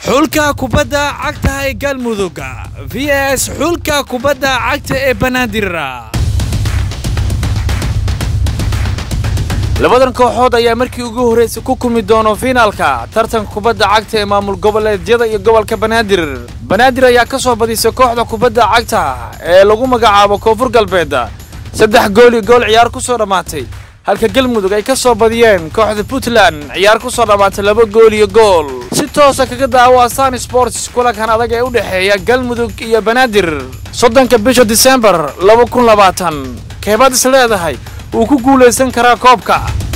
xulka kubadda cagta ee galmudug v s xulka kubadda cagta ee banaadir labadan kooxood ayaa markii ugu horraysay ku kumi doono fiinaalka tartanka kubadda cagta ee maamul goboleedyada iyo gobolka banaadir banaadir ayaa ka soo badisay kooxda kubadda cagta ee lagu magacaabo koonfur galbeed saddex gool iyo gool ciyaar ku soo dhammaatay halka galmudug ay ka soo badiyeen kooxda puntland ciyaar ku soo dhammaatay laba gool iyo gool si toosa kaga daawo astan sports kulankan adag ee u dhexeeya galmudug iyo banaadir soddonka bisha disembar laba kun labaatan keebaad is leedahay wuu ku guulaysan karaa koobka